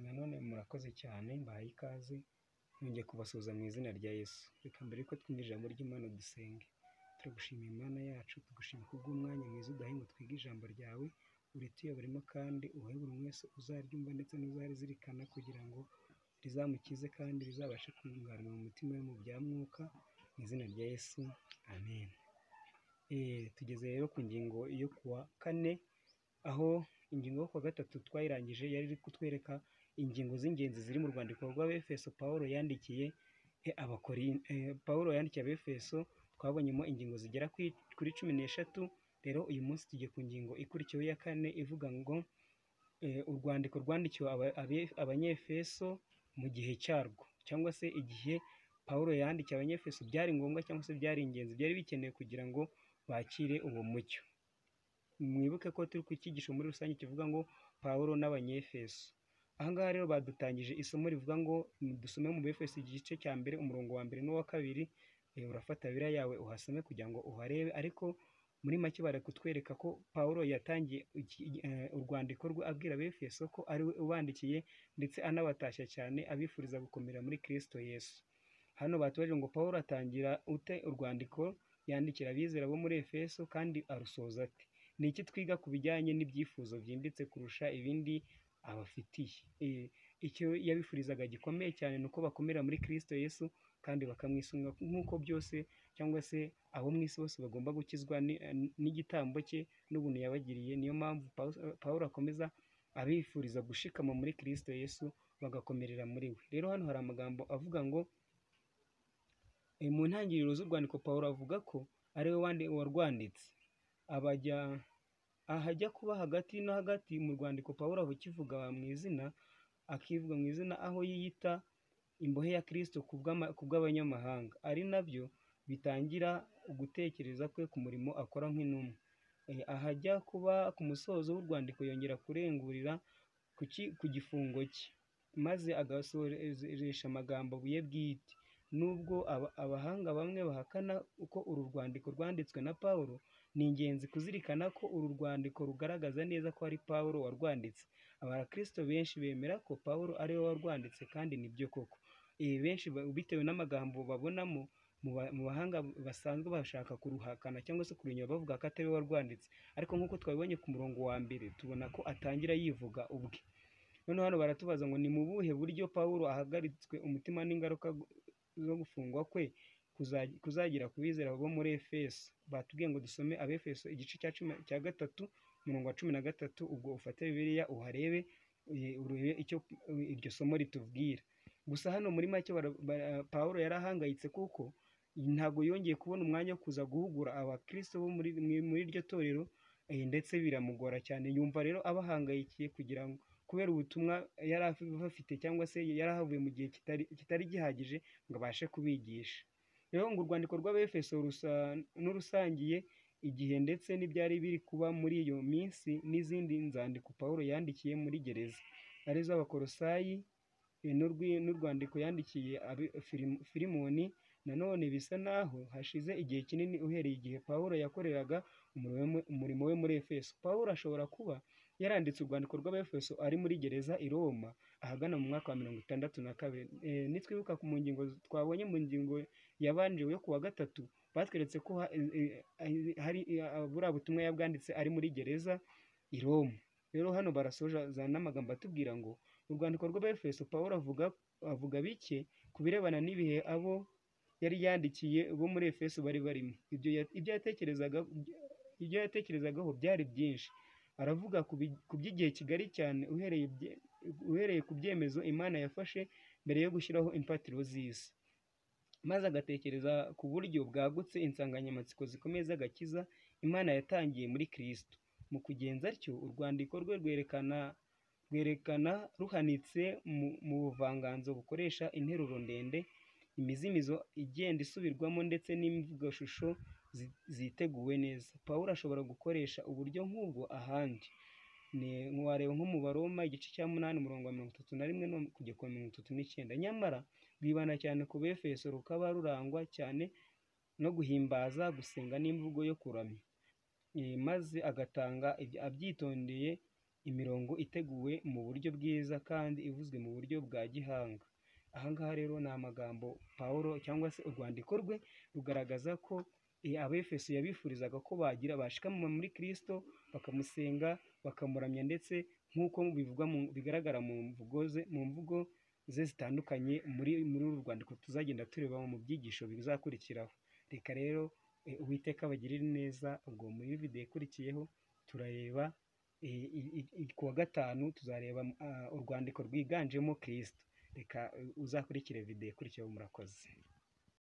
murakoze cyane mbahaye ikaze nongeye kubasuhuza mu izina rya Yesu. Reka mbere yuko twumva ijambo ry'Imana dusenge. Turagushimiye Mana yacu, tugushimira kubw'umwanya mwiza uduhaye ngo twige ijambo ryawe, urituyoboremo kandi uhe buri wese uzaryumva ndetse n'uzarizirikana kugira ngo rizamukize kandi rizabashe kunganira mu mutima we mu bya mwuka, mu izina rya Yesu amen. Tugeze rero ku ngingo yo ku wa kane, aho ingingo yo ku wa gatatu twayirangije yari iri kutwereka ingingo z'ingenzi ziri mu rwandiko rw'Abefeso Pawulo yandikiye Abakori- eh, Pawulo yandikiye Abefeso, twabonyemo ingingo zigera kuri- kuri cumi n'eshatu, rero uyu munsi tugiye ku ngingo ikurikiyeho ya kane ivuga ngo eh, urwandiko rwandikiwe aba- abe- Abanyefeso mu gihe cyarwo cyangwa se igihe Pawulo yandikiye Abanyefeso byari ngombwa cyangwa se byari ingenzi byari bikenewe kugira ngo bakire uwo mucyo. Mwibuke ko turi ku cyigisho muri rusange kivuga ngo Pawulo n'Abanyefeso. Aha ngaha rero badutangije isomo rivuga ngo dusome mu Befeso igice cya mbere umurongo wa mbere n'uwa kabiri, eh, urafata Bibiliya yawe uhasome kugira ngo uharebe, ariko muri make bari kutwereka ko Pawulo yatangiye iki- eh, urwandiko rwe abwira Abefeso ko ari we ubandikiye ndetse anabatashya cyane abifuriza gukomera muri Kristo Yesu. Hano batubajije ngo Pawulo atangira ute urwandiko yandikira abizera bo muri Efeso kandi arusoza ate? Ni iki twiga ku bijyanye n'ibyifuzo byimbitse kurusha ibindi abafitiye? Eh, Icyo yabifurizaga gikomeye cyane ni uko bakomera muri Kristo Yesu kandi bakamwisunga nk'uko byose cyangwa se abo mu isi bose bagomba gukizwa ni- n'igitambo cye n'ubuntu yabagiriye. Niyo mpamvu Pawu- Pawulo akomeza abifuriza gushikama muri Kristo Yesu bagakomerera muri we. Rero hano hari amagambo avuga ngo Eh, mu ntangiriro z'urwandiko Pawulo avuga ko ari we wandi- warwanditse abajya ahajya kuba hagati no hagati mu rwandiko Pawulo aho kivuga mu izina akivuga mu izina aho yiyita imbohe ya Kristo ku bw'ama- ku bw'abanyamahanga ari nabyo bitangira ugutekereza kwe ku murimo akora nk'intumwa Eh, ahajya kuba ku musozo w'urwandiko yongera kurengurira ku ki- ku gifungo cye maze agasoresha amagambo ye bwite nubwo aba- abahanga bamwe bahakana uko uru rwandiko rwanditswe na Pawulo ni ingenzi kuzirikana ko uru rwandiko rugaragaza neza ko ari Pawulo warwanditse abakristo benshi bemera ko Pawulo ari we warwanditse kandi nibyo koko ibi benshi ba- bitewe n'amagambo babonamo mu ba- mu bahanga basanzwe bashaka kuruhakana cyangwa se kurunyura bavuga ko atari we warwanditse ariko nk'uko twabibonye ku murongo wa mbere tubona ko atangira yivuga ubwe noneho hano baratubaza ngo ni mu buhe buryo Pawulo ahagaritswe umutima n'ingaruka zo gufungwa kwe kuza- kuzagira ku bizera bo muri Efeso. Batubwiye ngo dusome Abefeso igice cya cumi cya gatatu umurongo wa cumi na gatatu ubwo ufate Bibiliya uharebe eh, urebe icyo eh, iryo somo ritubwira. Gusa hano muri make bara- bara- Pawulo yari ahangayitse kuko ntabwo yongeye kubona umwanya wo kuza guhugura abakristo bo muri muri- muri iryo torero eh, ndetse biramugora cyane yumva rero abahangayikiye kugira ngo kubera ubutumwa yari afite cyangwa se yari ahavuye mu gihe kitari kitari gihagije ngo abashe kubigisha rero ngo urwandiko rw'abefeso rusa n'urusangiye igihe ndetse n'ibyari biri kuba muri iyo minsi n'izindi nzandiko Pawulo yandikiye muri gereza arizo abakorosayi eh, n'urwi- n'urwandiko yandikiye abe- Filimu- filimoni nanone bisa naho hashize igihe kinini uhereye igihe Pawulo yakoreraga umurimo we- umurimo we muri efeso Pawulo ashobora kuba yaranditse urwandiko rw'abefeso ari muri gereza i Roma ahagana mu mwaka wa mirongo itandatu na kabiri Eh, nitwibuka ku mu ngingo z- twabonye mu ngingo yabanje yo kuwa gatatu batweretse ko ha- eh, eh, hari eh, buriya butumwa yabwanditse ari muri gereza i Roma rero hano barasoza n'amagambo atubwira ngo urwandiko rw'abefeso Pawulo avuga avuga bike ku birebana n'ibihe abo yari yandikiye bo muri efeso bari barimo ibyo ya- ibyo yatekerezaga ibyo yatekerezagaho byari byinshi aravuga ku bi- ku by'igihe kigari cyane uhereye bye- uhereye ku byemezo imana yafashe mbere yo gushyiraho imfatiro z'isi maze agatekereza ku buryo bwagutse insanganyamatsiko zikomeye z'agakiza imana yatangiye muri kristo mu kugenza atyo urwandiko rwe rwerekana rwerekana ruhanitse mu, mu buvanganzo bukoresha interuro ndende imizimizo igenda isubirwamo ndetse n'imvugoshusho zi- ziteguwe neza pawulo ashobora gukoresha uburyo nk'ubwo ahandi ni wareba nko mu baroma igice cya munani umurongo wa mirongo itatu na rimwe no kujya ku wa mirongo itatu n'icyenda nyamara rwibanda cyane ku befeso rukaba rurangwa cyane no guhimbaza gusenga n'imvugo yo kuramya Eh, maze agatanga ibyo- abyitondeye imirongo iteguwe mu buryo bwiza kandi ivuzwe mu buryo bwa gihanga. Aha ngaha rero ni amagambo Pawulo cyangwa se urwandiko rwe rugaragaza ko abefeso yabifurizaga ko bagira bashikama muri Kristo bakamusenga, bakamuramya ndetse nk'uko bivugwa mu bigaragara mu mvugo ze mu mvugo ze zitandukanye muri muri uru rwandiko tuzagenda tureba mu byigisho bizakurikiraho. Reka rero Uwiteka abagirire neza, ubwo muri videwo ikurikiyeho turareba ku wa gatanu tuzareba urwandiko rwiganjemo Kristo. Reka uzakurikire videwo ikurikiyeho murakoze.